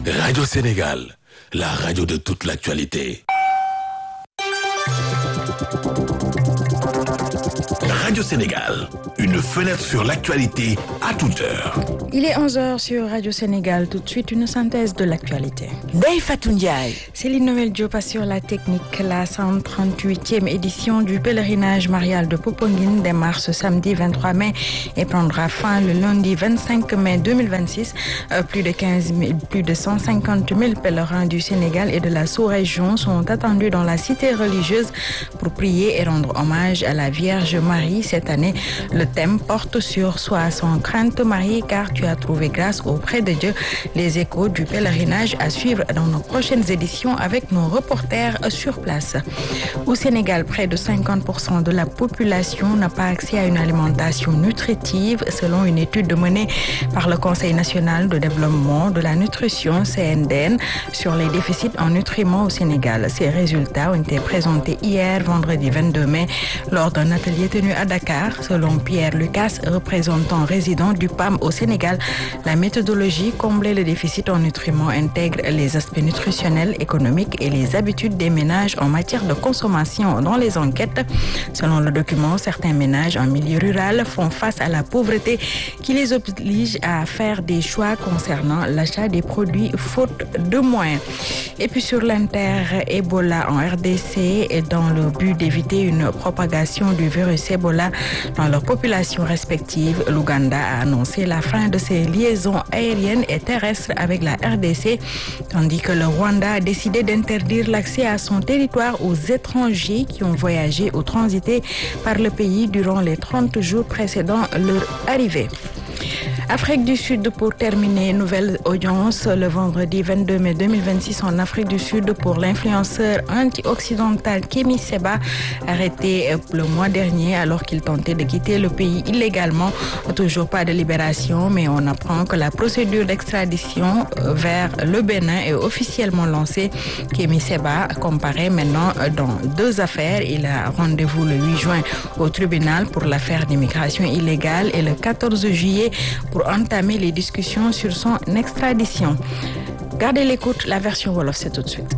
Radio Sénégal, la radio de toute l'actualité. Radio Sénégal, une fenêtre sur l'actualité à toute heure. Il est 11h sur Radio Sénégal. Tout de suite, une synthèse de l'actualité. Ndeye Fatou Ndiaye. Céline Noël Diop assure la technique. La 138e édition du pèlerinage marial de Poponguine démarre ce samedi 23 mai et prendra fin le lundi 25 mai 2026. Euh, plus de 15 000, plus de 150 000 pèlerins du Sénégal et de la sous-région sont attendus dans la cité religieuse pour prier et rendre hommage à la Vierge Marie. Cette année, le thème porte sur Sois sans crainte Marie car tu as trouvé grâce auprès de Dieu. Les échos du pèlerinage à suivre dans nos prochaines éditions avec nos reporters sur place. Au Sénégal, près de 50% de la population n'a pas accès à une alimentation nutritive selon une étude menée par le Conseil national de développement de la nutrition CNDN sur les déficits en nutriments au Sénégal. Ces résultats ont été présentés hier vendredi 22 mai lors d'un atelier tenu à Dakar. Selon Pierre Lucas, représentant résident du PAM au Sénégal, la méthodologie combler le déficit en nutriments intègre les aspects nutritionnels, économiques et les habitudes des ménages en matière de consommation dans les enquêtes. Selon le document, certains ménages en milieu rural font face à la pauvreté qui les oblige à faire des choix concernant l'achat des produits faute de moyens. Et puis sur l'inter-Ebola en RDC et dans le but d'éviter une propagation du virus Ebola dans leurs populations respectives, l'Ouganda a annoncé la fin de ses liaisons aériennes et terrestres avec la RDC, tandis que le Rwanda a décidé d'interdire l'accès à son territoire aux étrangers qui ont voyagé ou transité par le pays durant les 30 jours précédant leur arrivée. Afrique du Sud pour terminer, nouvelle audience le vendredi 22 mai 2026 en Afrique du Sud pour l'influenceur anti-occidental Kémy Seba, arrêté le mois dernier alors qu'il tentait de quitter le pays illégalement. Toujours pas de libération, mais on apprend que la procédure d'extradition vers le Bénin est officiellement lancée. Kémy Seba comparaît maintenant dans deux affaires. Il a rendez-vous le 8 juin au tribunal pour l'affaire d'immigration illégale et le 14 juillet pour entamer les discussions sur son extradition. Gardez l'écoute, la version Wolof, c'est tout de suite.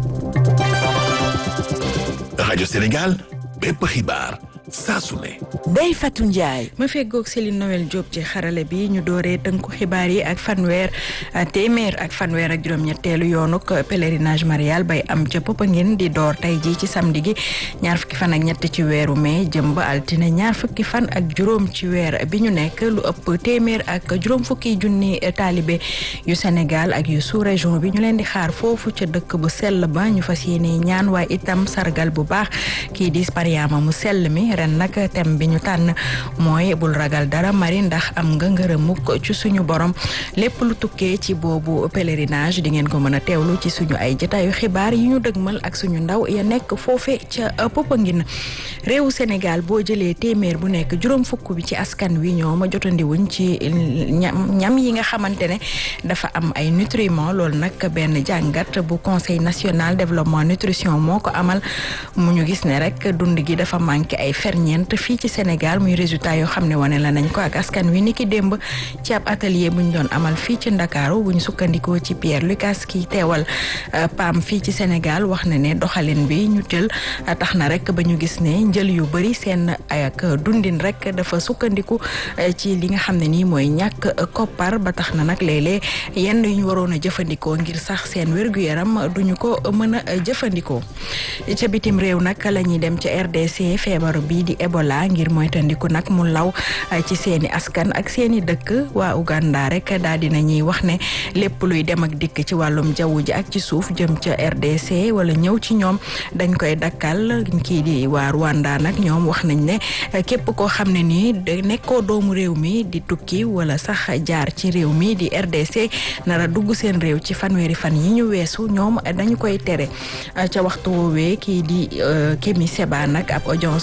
Radio Sénégal, bépp xibaar saa su ne. Ndeye Fatou Ndiaye. ma feggoog Céline Noël Diop ci xarale bi ñu dooree tënku xibaar yi ak fanweer téeméer ak fanweer ak juróom-ñetteelu yoonuk pèlerinage marial bay am ca Popenguine di door tey jii ci samedi gi ñaar fukki fan ak ñett ci weeru mai jëm ba altine ñaar fukki fan ak juróom ci weer bi ñu nekk lu ëpp téeméer ak juróom fukki junni taalibe yu Sénégal ak yu sous région bi ñu leen di xaar foofu ca dëkk bu sell ba ñu fas yéene ñaan waaye itam sargal bu baax kii di Mariama mu sell mi ren nag thème bi ñu tànn mooy bul ragal dara mari ndax am nga ngërëmuk ci suñu borom lépp lu tukkee ci boobu pèlerinage di ngeen ko mën a teewlu ci suñu ay jotaayu xibaar yi ñu dëgmal ak suñu ndaw ya nekk foofe ca Popenguine réewu Sénégal boo jëlee téeméer bu nekk juróom fukk bi ci askan wi ñoom jotandiwuñ ci ñam ñam yi nga xamante ne dafa am ay nutriments loolu nag benn jàngat bu conseil national développement nutrition moo ko amal mu ñu gis ne rek dund gi dafa manqué ay ferñeent fii ci Sénégal muy résultat yoo xam ne wane la nañ ko ak askan wi ni ki démb ci ab atelier bu ñu doon amal fii ci Ndakaaru bu ñu sukkandikoo ci Pierre Lucas ki teewal PAM fii ci Sénégal wax na ne doxalin bi ñu jël tax na rek ba ñu gis ne njël yu bëri seen ak dundin rek dafa sukkandiku ci li nga xam ne nii mooy ñàkk koppar ba tax na nag léeg-léeg yenn yu ñu waroon a jëfandikoo ngir sax seen wér-gu-yaram duñu ko mën a jëfandikoo ca bitim réew nag la ñuy dem ca RDC feebar bii di Ebola ngir moytandiku nag mu law ci seeni askan ak seeni dëkk waa Uganda rek daal dina ñuy wax ne lépp luy dem ak dikk ci wàllum jaww ji ak ci suuf jëm ca RDC wala ñëw ci ñoom dañ koy dakkal kii di waa Rwanda nag ñoom wax nañ ne képp koo xam ne nii nekkoo doomu réew mi di tukki wala sax jaar ci réew mi di RDC nara dugg seen réew ci fanweeri fan yi ñu weesu ñoom dañu koy tere ca waxtu woowee kii di Kémi Seba nag ab audience bu yees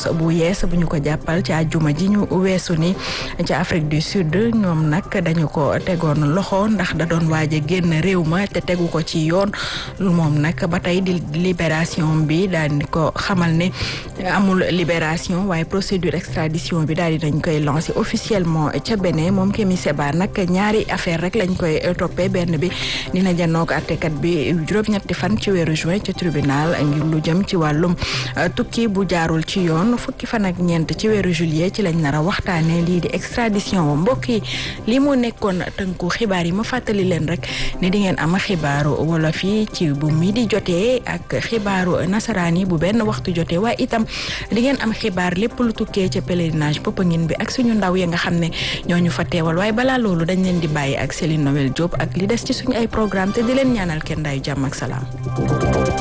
bees bu ñu ko jàppal ci àjjuma ji ñu weesu ni ci Afrique du Sud ñoom nag dañu ko tegoon loxo ndax da doon waaj a génn réew ma te tegu ko ci yoon moom nag ba tey di libération bi daal di ko xamal ne amul libération waaye procédure extradition bi daal di dañ koy lancé officiellement ca Bénin moom Kémi Séba nag ñaari affaire rek lañ koy toppee benn bi dina janook àttekat bi juróom-ñetti fan ci weeru juin ci tribunal ngir lu jëm ci wàllum tukki bu jaarul ci yoon fukki fan ak ñeent ci weeru juillet ci lañ nar a waxtaanee lii di extradition wa mbokk yi lii moo nekkoon tënku xibaar yi ma fàttali leen rek ne di ngeen am xibaaru wolof yi ci bu mi di jotee ak xibaaru nasaraan yi bu benn waxtu jotee waaye itam di ngeen am xibaar lépp lu tukkee ca pèlerinage Popenguine bi ak suñu ndaw ya nga xam ne ñooñu fa teewal waaye balaa loolu dañ leen di bàyyi ak Céline Noël Diop ak li des ci suñu ay programme te di leen ñaanal kenn daayu jàmm ak salaam